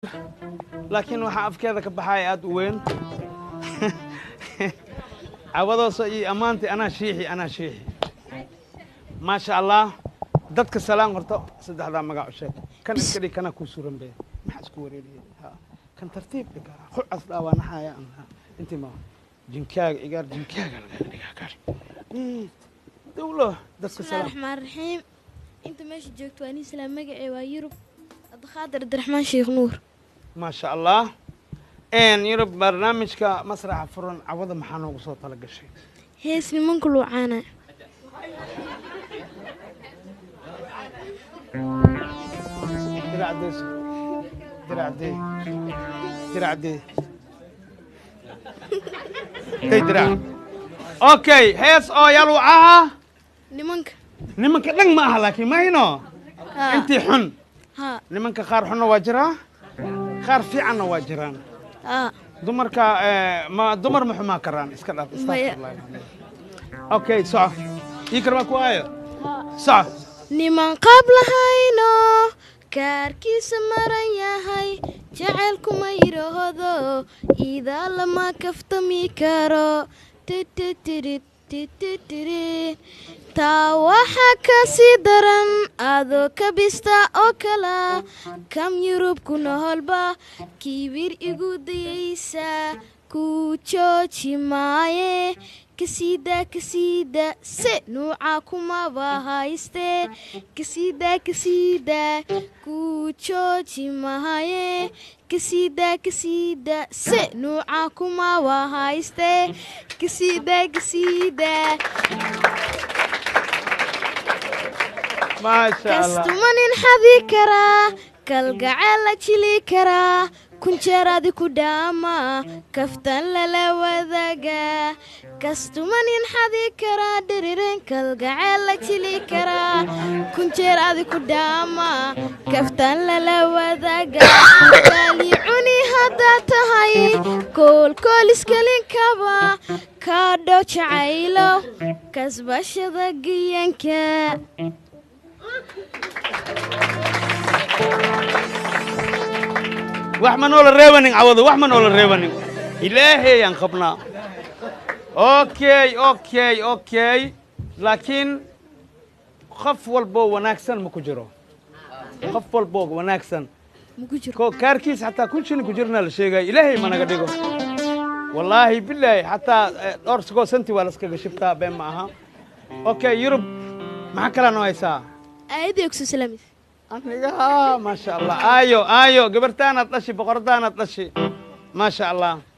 laakiin waxaa afkeeda ka baxaya aad u weyn cawadooso iyo ammaantii anaa shiixi anaa shiixi maasha allah dadka salaan horto saddexdaa magac u sheeg kan iska dhig kana kuu suran be maxaa isku wareeriyey ha kan tartiib dhiga hucas dhaawanaxaya intii ma jinkaaga igaar jinkaaga lagaga dhigaa gaar dawlo dadka bismillahi salaan raxmaan raxiim inta meesha joogto waa nin islaam magacee waa yurub abdikaadir abdiraxmaan sheekh nuur maasha allah yurub barnaamijka masraxa furan cawada maxaa noogu soo tala gashay hees nimanku luucaana diracdeeso diracdee diracdee day dirac okay hees oo yaluucaha nimanka nimanka dhan ma aha laakiin mahino haa intii xun haa nimanka qaar xunna waa jiraa qaar fiicanna waa jiraan haa dumarka eh, ma dumar ma xumaa karaan iska dhaaf Maya. astaghfirullah. okay soco ii karbaa ku aayo soco niman qaab lahayno kaarkiisa maran yahay jacaylkuma yidhaahdo iidaa lama kaftami karo tititirid tititirid taa waxaa ka sii daran adoo kabista oo kala kam yurub ku noholba kibir igu dayaysa ku jooji maaye kasiida kasiida se nuuca kumaba hayste kasiida kasiida ku jooji mahaye kasiida kasiida se nuuca kumaba hayste kasiida kasiida maasha allah kastumanin xadi karaa kalgaceel la jili karaa kunjeeradi ku dhaama kaftan lala wadaaga kastumanin xadi karaa dhiririn kalgaceel la jili karaa kunjeer adi ku dhaama kaftan lala wadaaga gaali cuni haddaa tahay koolkooliskalinkaba kaadho jacaylo kasbashada giyanka wax ma noola reebanin cawado wax ma noola reebanin ilaahayaan qabnaa okay okay okay laakiin qof walboo wanaagsan ma ku jiro qof walboo wanaagsan maku jiro ko kaarkiis xataa kun shilin ku jirna la sheegaya ilaahay ma naga dhigo wallaahi bilaahi xataa eh, dhowr sagoo santi waa laskaga shibtaa been ma aha okay yurub maxaa kalaa noo haysaa aayadii ogso salaamis aniga maasha allah aayo aayo gabartaanaad dhashi boqordaanaad dhashi maasha allah